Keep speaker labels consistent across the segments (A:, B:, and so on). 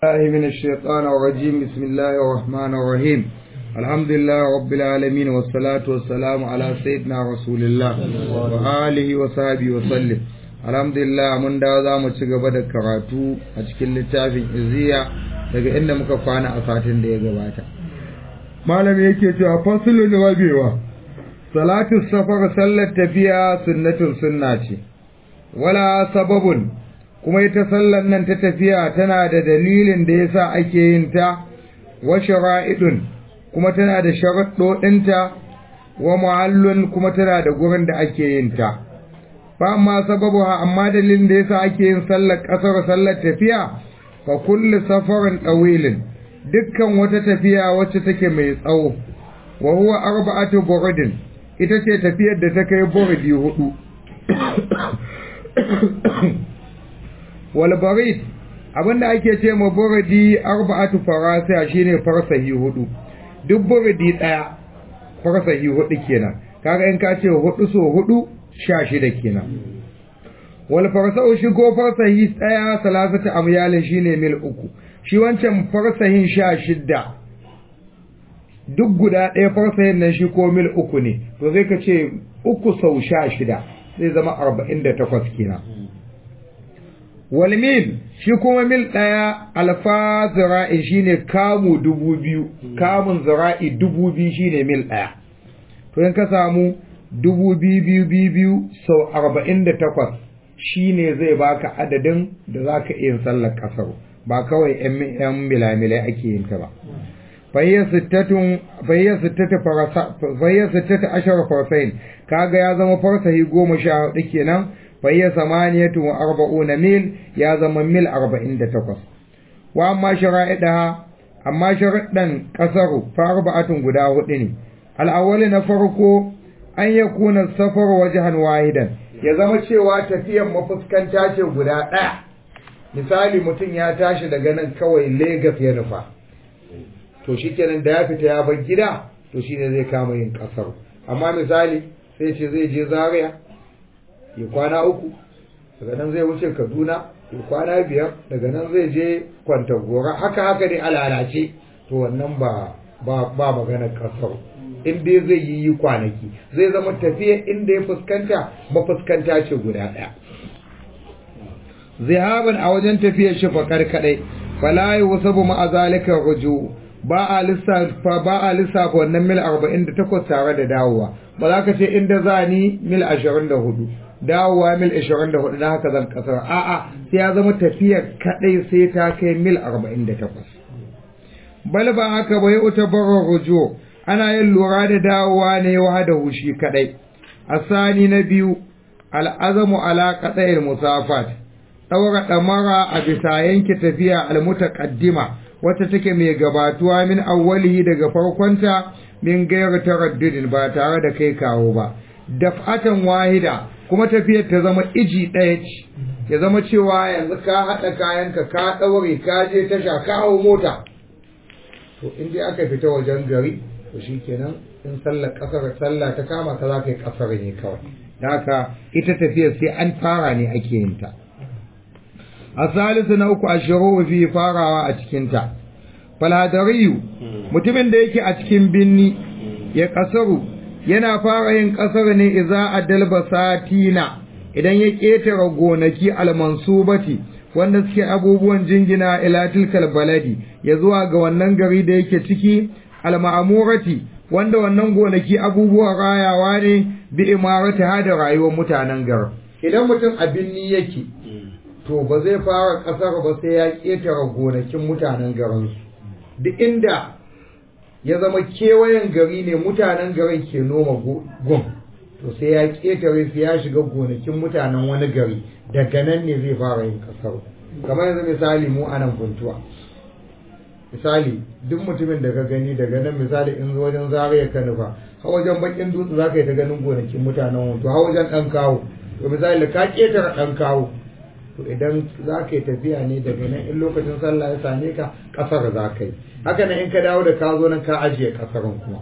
A: الله من الشيطان الرجيم بسم الله الرحمن الرحيم الحمد لله رب العالمين والصلاة والسلام على سيدنا رسول الله وآله وصحبه وسلم الحمد لله mun dawo za mu ci gaba da karatu a cikin littafin iziya daga inda muka kwana a satin da ya gabata malam yake cewa fasulun rabewa salatu safar sallar tafiya sunnatun sunna ce wala sababun kuma ita sallar nan ta tafiya tana da dalilin da yasa ake yin ta wa shara'idun kuma tana da sharaɗoɗinta wa mu'allun kuma tana da gurin da ake yin ta fa amma sababuha amma dalilin da yasa ake yin sallar ƙasar sallar tafiya fa kullu safarin ɗawilin dukkan wata tafiya wacce take mai tsawo wa huwa arba'atu buridin ita ce tafiyar da ta kai buridi hudu wal barid abinda ake ce ma buridi arba'atu farasa shine farsahi hudu duk buridi daya farsahi hudu kenan kaga in ka ce hudu so hudu sha shida kenan wal farsau shigo farsahi daya salasata amyalin shine mil uku shi wancan farsahin sha shida duk guda ɗaya farsahin nan shi ko mil uku ne to zai ka ce uku sau sha shida zai zama arba'in da takwas kenan wal mil shi kuma mil ɗaya alfa zira'i shine kamu dubu biyu kamun zira'i dubu biyu shine mil ɗaya to in ka samu dubu biyu biyu biyu biyu sau arba'in da takwas shine zai baka adadin da za ka iya sallar ƙasar ba kawai yan milamilai ake yin ta ba fayyar sittata ashar farsain kaga ya zama farsahi goma sha hudu kenan fayyar samaniyatu wa arba'una mil ya zama mil arba'in da takwas wa amma shara'idaha amma sharaɗan ƙasaru fa arba'atun guda hudu ne al'awwali na farko an ya kuna safar wajahan wahidan ya zama cewa tafiyan mafuskanta ce guda ɗaya misali mutum ya tashi daga nan kawai Legas ya nufa to shikenan da ya fita ya bar gida to shine zai kama yin kasar amma misali sai ce zai je Zaria ya kwana uku daga nan zai wuce Kaduna ya kwana biyar daga nan zai je Kwantagora haka haka dai alalace to wannan ba ba ba maganar kasar in dai zai yi yi kwanaki zai zama tafiya inda ya fuskanta mafuskanta ce guda ɗaya zihaban a wajen tafiyar shi fakar kadai fala yusabu ma zalika ruju ba a lissafa ba a lissafa wannan mil 48 tare da dawowa ba za ka ce inda za ni mil 24 dawowa mil 24 na haka zan kasar a'a sai ya zama tafiyar kadai sai ta kai mil 48 bal ba haka bai utabar ruju ana yin lura da dawowa ne wahada hushi kadai asani na biyu al'azamu ala qada'il musafat ɗaura ɗamara a bisa yanke tafiya almutaqaddima wacce take mai gabatuwa min awwalihi daga farkonta min gairu taraddudin ba tare da kai kawo ba daf'atan wahida kuma tafiyar ta zama iji ɗaya ce ya zama cewa yanzu ka haɗa kayanka ka ɗaure ka je tasha ka hau mota to in dai aka fita wajen gari to shikenan in sallar ƙasar sallah ta kama ka za ka yi ƙasar ne kawai da haka ita tafiyar sai an fara ne ake yin ta a salisu na uku a shiru fi farawa a cikinta falhadariyu mutumin da yake a cikin binni ya kasaru yana fara yin kasar ne iza a dalba satina idan ya ƙetare gonaki almansubati wanda suke abubuwan jingina ila tilkal baladi ya zuwa ga wannan gari da yake ciki alma'amurati wanda wannan gonaki abubuwan rayawa ne bi imarati hada rayuwar mutanen garin idan mutum a binni yake to ba zai fara ƙasar ba sai ya ƙetare gonakin mutanen garinsu duk inda ya zama kewayen gari ne mutanen garin ke noma gun to sai ya ƙetare sai ya shiga gonakin mutanen wani gari daga nan ne zai fara yin ƙasar kamar yanzu misali mu a nan kuntuwa misali duk mutumin da ka gani daga nan misali in zo wajen zariya ka nufa ha wajen bakin dutse za ka yi ta ganin gonakin mutanen wato ha wajen ɗan kawo to misali ka ƙetare ɗan kawo to idan za ka yi tafiya ne daga nan in lokacin sallah ya same ka kasar za ka yi haka nan in ka dawo da ka zo nan ka ajiye kasarin kuma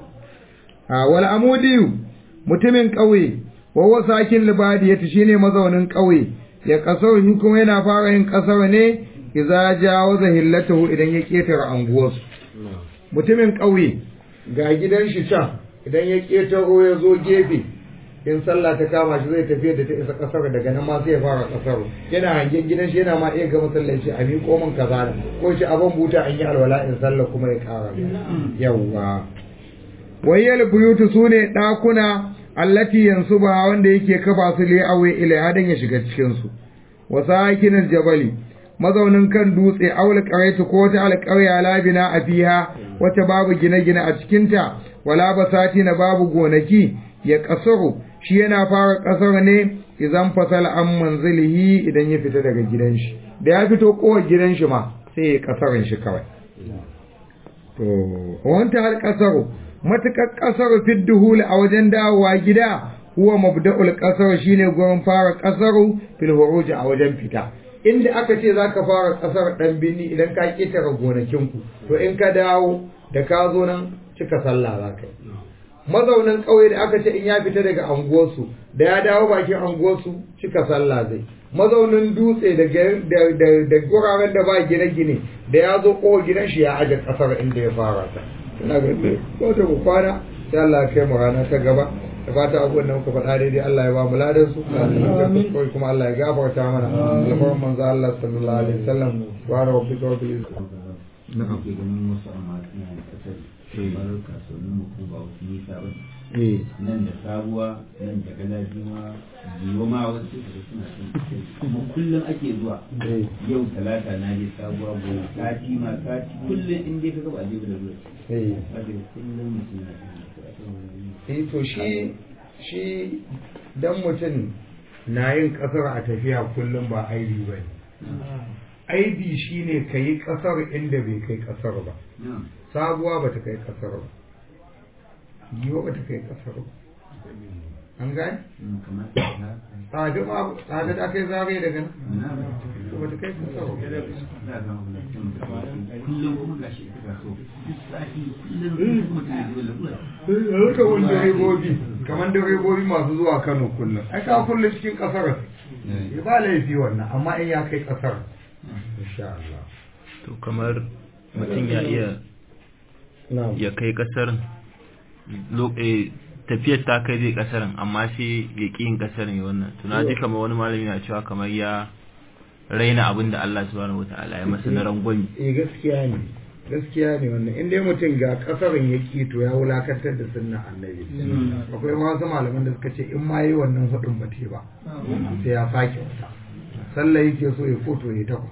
A: a wal amudiyu mutumin ƙauye wawa sakin libadi yace shine mazaunin ƙauye ya kasar shi kuma yana fara yin kasar ne idza jawaza hillatahu idan ya ketare anguwarsu mutumin ƙauye ga gidan shi can idan ya ketaro ya zo gefe in sallah ta kama shi zai tafiya da ta isa kasar daga nan ma sai ya fara kasar yana hangen gidan shi yana ma iya ga masallaci a miƙo min kaza da ko shi abin buta an yi alwala in sallah kuma ya kara yawwa wayyal buyutu sune ɗakuna allati yansuba wanda yake kafa su li awe ila hadan ya shiga cikin su wa sakinul jabali mazaunin kan dutse aul qaraitu ko ta alqarya labina a fiha wata babu gine-gine a cikin ta wala basati na babu gonaki ya kasaru shi yana fara kasar ne idan fasala an manzilihi idan ya fita daga gidan shi da ya fito kowar gidan shi ma sai ya kasarin shi kawai to wanta har kasaru matukar kasar fidduhul a wajen dawowa gida huwa mabda'ul kasar shine gurin fara kasaru fil huruj a wajen fita inda aka ce zaka fara kasar dan binni idan ka ketare gonakin ku to in ka dawo da ka zo nan cika sallah zaka yi mazaunin ƙauye da aka ce in ya fita daga anguwarsu da ya dawo bakin anguwarsu cika sallah zai mazaunin dutse da guraren da ba gine-gine da ya zo kowa gidan shi ya aje ƙasar inda ya fara ta ina ga ko ta ku kwana sai Allah ya kai mu rana ta gaba da fata abubuwan da muka faɗa daidai Allah ya ba mu ladan su kawai kuma Allah ya gafarta mana alfarin manzo Allah sallallahu alaihi wasallam wa rabbika rabbil izzati
B: na'am ke ganin wasu amma suna da kasar kamar kasuwannin mu ko ba wasu nisa ba
A: eh
B: nan da sabuwa nan da galaji ma biyo ma wasu da suna son kasar kuma kullum ake zuwa
A: eh
B: yau talata na je sabuwa gobe sati ma sati kullum in dai ka gaba a je da zuwa
A: eh
B: saboda kullum mutum na son
A: eh to shi shi dan mutum na yin kasar a tafiya kullum ba aibi ba ne aibi shine ka yi kasar inda bai kai kasar ba
B: na'am
A: sabuwa ba ta kai kasar ba yiwa ba ta kai kasar ba an gane
B: Mm, kamar ta
A: tsada ma tsada da aka yi zagaye daga nan
B: na'am
A: to ba ta kai kasar ba
B: za a ga mutum kullum kuma gashi ita kaso duk sati kullum mutum ya zo lalura
A: haka wani direbobi kamar direbobi masu zuwa kano kullum ai ka kullum cikin kasar ya ba laifi wannan amma in ya kai kasar insha Allah
C: to kamar mutum ya iya
A: na'am
C: ya kai kasar lo- eh, tafiyar ta kai zai kasarin amma sai ya ƙi yin kasarin ya wannan to na ji kamar wani malami na cewa kamar ya raina abin da Allah subhanahu wataala ya masa na rangwami
A: eh gaskiya ne gaskiya ne wannan in dai mutum ga kasarin ya ki to ya wulakantar da sunnan annabi akwai ma wasu malaman da suka ce in ma yi wannan hudun ba te ba sai ya sake wata sallah yake so ya foto ya takwas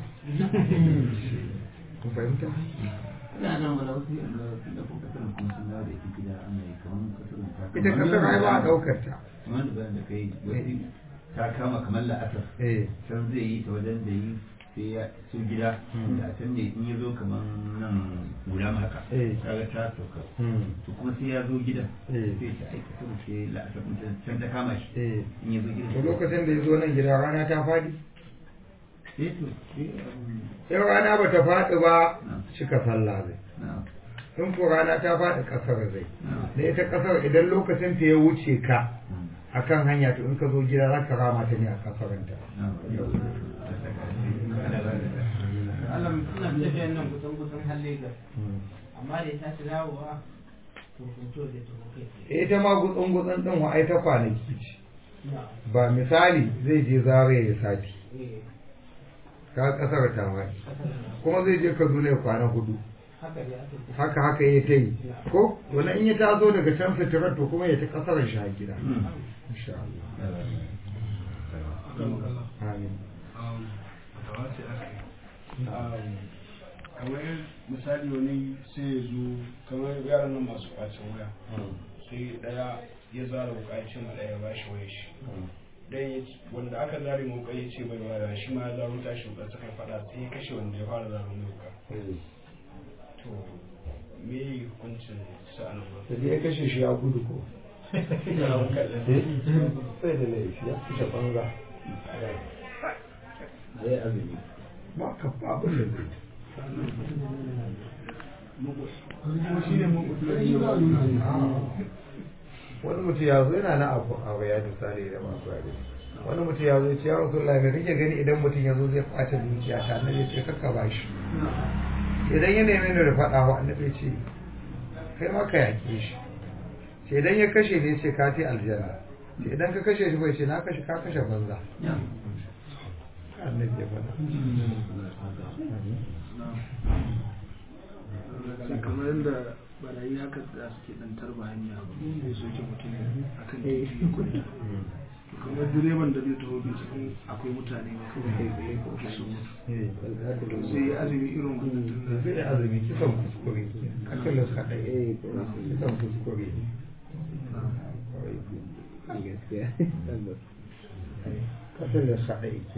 A: kun fahimta
B: ina nan wala wasu yanda da ko kasar kuma sun dawo da ita gida ana yi kamar kasar ta
A: ita kasar ai ba a daukar ta
B: kamar da bayan da kai wasu ta kama kamar la'asar
A: eh
B: can zai yi ta wajen da yi sai ya su gida da can ne in ya zo kamar nan guda haka
A: Eh.
B: kaga ta sauka
A: hmm,
B: to kuma sai ya zo gidan
A: Eh.
B: sai ta aika sama sai la'asar ɗin ta- can ta kama shi
A: eh
B: in ya zo gidan
A: to lokacin da ya zo nan gida rana ta fadi
B: sai to sai um,
A: in rana ba ta faɗi ba
B: na
A: cika sallah zai
B: na
A: in ko rana ta faɗi ƙasar zai
B: na
A: da ita ƙasar idan lokacin ta ya wuce ka akan hanya to in ka zo gida za ka rama ta ne a kafaranta
D: Allah suna tafiyan nan kusan kusan har Lagos amma da ya tashi dawowa to hoto da ta kai tsaye.
A: ita ma gutsun gutsun din wa ai ta kwanaki ce
D: Na,
A: ba misali zai je zare ya sati
D: eh,
A: ka kasar ta wani
D: kasar nan.
A: kuma zai je kaduna ya kwana hudu
D: haka ne aka ce.
A: haka haka ya ta yi ko wani in ya taso daga can fitirar to kuma ya ta kasar shi a gida insha Allah amin
E: kamar misali wani sai ya zo kamar yaran nan masu kwacin waya sai daya ya zara wuka ya ce ma daya ba shi waya shi dan ya ce- wanda aka zare mu wuka ya ce bai waya shi ma ya zaro tashi wuka suka fada sai ya kashe wanda ya fara zaro mai wuka to me yi hukuncin sa'anin ba
A: da ya kashe shi ya gudu ko
E: ya wuka da
A: sai da laifi ya kashe banza
B: zai azumi
A: ba ka ba abin da zai wani mutum ya zo yana na abu a ya misali da masu yare wani mutum ya zo ya ce ya rasulullahi me kake gani idan mutum ya zo zai kwace dukiya ta annabi ya ce kakka ba shi idan ya nemi ni da faɗa wa annabi ya ce kai ma ka yaƙe shi sai idan ya kashe ne ce ka ce aljanna sai idan ka kashe shi bai ce na kashe ka kashe banza annabi ya faɗa
E: sai kamar yadda barayi haka da suke dan tarba hanya sai soke mutum akan titi ya kuɗi kamar direban da zai taho bai cikin akwai mutane ba kawai kai tsaye ko ke su mutu sai ya azumi irin wannan tun
A: zai azumi kisan kuskure kakalin sa ɗaya kisan kuskure kakalin sa ɗaya ke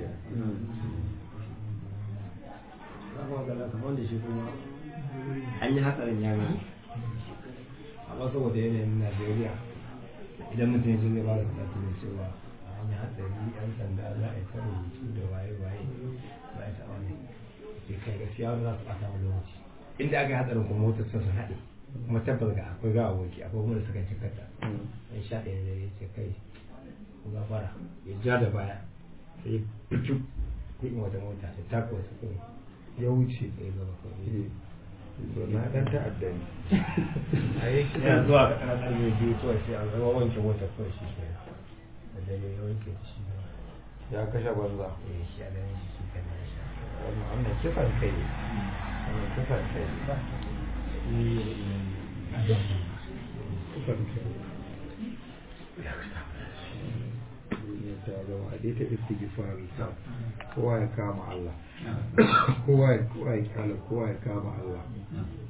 F: kamar da shi kuma an yi hatsarin ya gani amma saboda yanayin najeriya idan mutum ya zai ba da karatu da cewa an yi hatsari yan sanda za a yi ta rubutu da waye waye za a yi taɓa ne ke kai gaskiya wani za su ɓata wani lokaci inda aka yi hatsarin kuma motar sun su haɗe kuma tabbas ga akwai gawa wanki akwai kuma da suka cikata in sha ɗaya da ya ce kai ku gafara ya ja da baya sai ya fitu kuɗin wata mota ta tako su kuma
A: ya wuce
F: ya gaba kawai
A: na ɗan ta'adda ne a yi
F: ina
A: kisa
F: zuwa ga ɗan ƙarfe biyu kawai sai an zama wanke motar kawai shi ke da dare ya wanke shi ne
A: ya kashe banza
F: ya shi a ganin shi shi kan ya sha
A: wannan wannan kisan kai ne wannan kisan kai ne kisan kai ne ta zama a ta istighfari kowa ya kama Allah kowa ya kowa ya kala kowa ya kama Allah